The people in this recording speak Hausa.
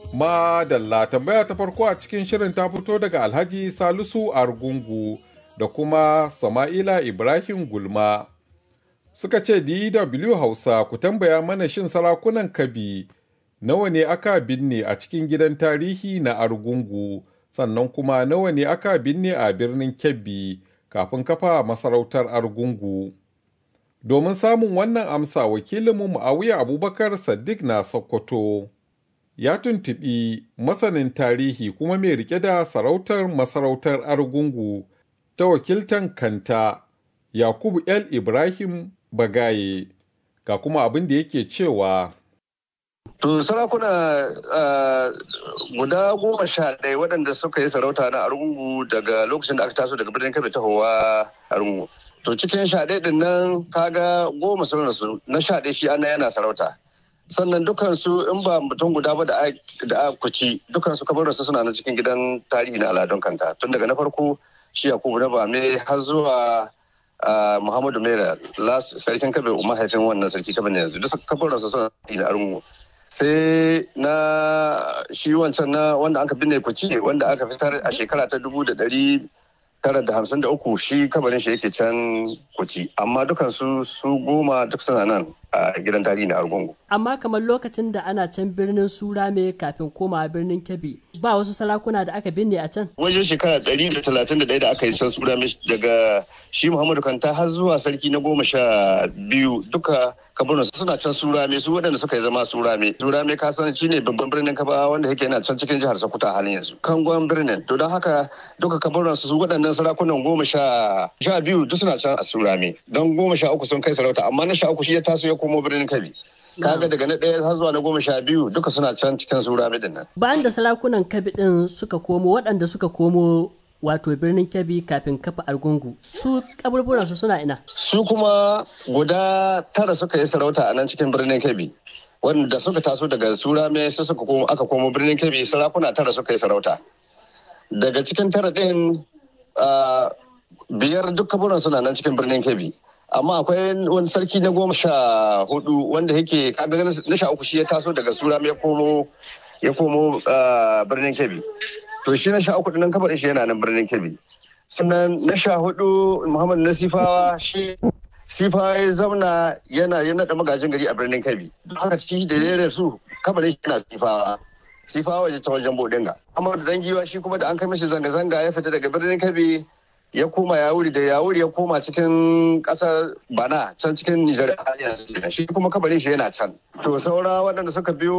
Madalla tambaya ta farko a cikin shirin ta fito daga Alhaji Salisu Argungu da kuma Sama'ila Ibrahim Gulma. Suka ce DW Hausa ku tambaya mana shin sarakunan Kabi nawa ne aka binne a cikin gidan tarihi na Argungu sannan kuma nawa ne aka binne a birnin Kebbi kafin kafa masarautar Argungu. Domin samun wannan amsa wakilinmu Muawiya Abubakar Saddiq na Sokoto. ya tuntuɓi masanin tarihi kuma mai rike da sarautar masarautar argungu ta wakiltan kanta yakubu el ibrahim bagaye ga kuma abin da yake cewa To sarakuna guda goma sha ɗaya waɗanda suka yi sarauta na argungu daga lokacin da aka taso daga birnin kabe tahowa argungu. To cikin sha ɗaya ɗin nan kaga goma sun rasu na sha ɗaya shi ana yana sarauta. sannan dukansu in ba mutum guda ba da a kuci dukansu kabararsu suna na cikin gidan tarihi na aladun kanta tun daga na farko shi yakubu na bame har zuwa muhammadu mera sarkin kabe mahaifin wannan sarki kabe ne yanzu duk kabararsu suna na arungu sai na shi wancan na wanda aka binne kuci wanda aka fitar a shekara ta dubu da dari tara da hamsin da uku shi kabarin shi yake can kuci amma dukansu su goma duk suna nan a gidan tarihi na argungu amma kamar lokacin da ana can birnin surame kafin koma birnin kebbi ba wasu sarakuna da aka binne a can wajen shekara ɗari da talatin da ɗaya da aka yi can surame daga shi muhammadu kanta har zuwa sarki na goma sha biyu duka kabarin suna can surame su waɗanda suka yi zama surame surame ka san shi ne babban birnin kaba wanda yake yana can cikin jihar sokoto halin yanzu kangon birnin to don haka duka kabarin su waɗannan sarakunan goma sha sha biyu duk suna can a surame don goma sha uku sun kai sarauta amma na sha uku shi ya taso ya komo birnin kabi kaga daga na ɗaya har zuwa na goma sha biyu duka suna can cikin surame din nan bayan da sarakunan kabi din suka komo waɗanda suka komo wato birnin kebbi kafin kafa argungu su kaburburansu suna ina su kuma guda tara suka yi sarauta a nan cikin birnin kebbi wanda suka taso daga surame su suka komo aka komo birnin kebbi sarakuna tara suka yi sarauta daga cikin tara ɗin biyar duk kaburan suna nan cikin birnin kebbi amma akwai wani sarki na goma sha hudu wanda yake kaga na sha uku shi ya taso daga surame ya komo ya komo birnin kebbi to shi na sha uku nan kabar shi yana nan birnin kebbi sannan na sha hudu muhammad na sifawa shi sifawa ya zauna yana ya naɗa magajin gari a birnin kebbi don haka shi da ya su kabar shi yana sifawa sifawa ya ta wajen bodinga amma da dangiwa shi kuma da an kai mishi zanga-zanga ya fita daga birnin kebbi ya koma yawuri da yawuri ya koma cikin kasar bana can cikin nijar shi kuma kabarin shi yana can to saura waɗanda suka biyo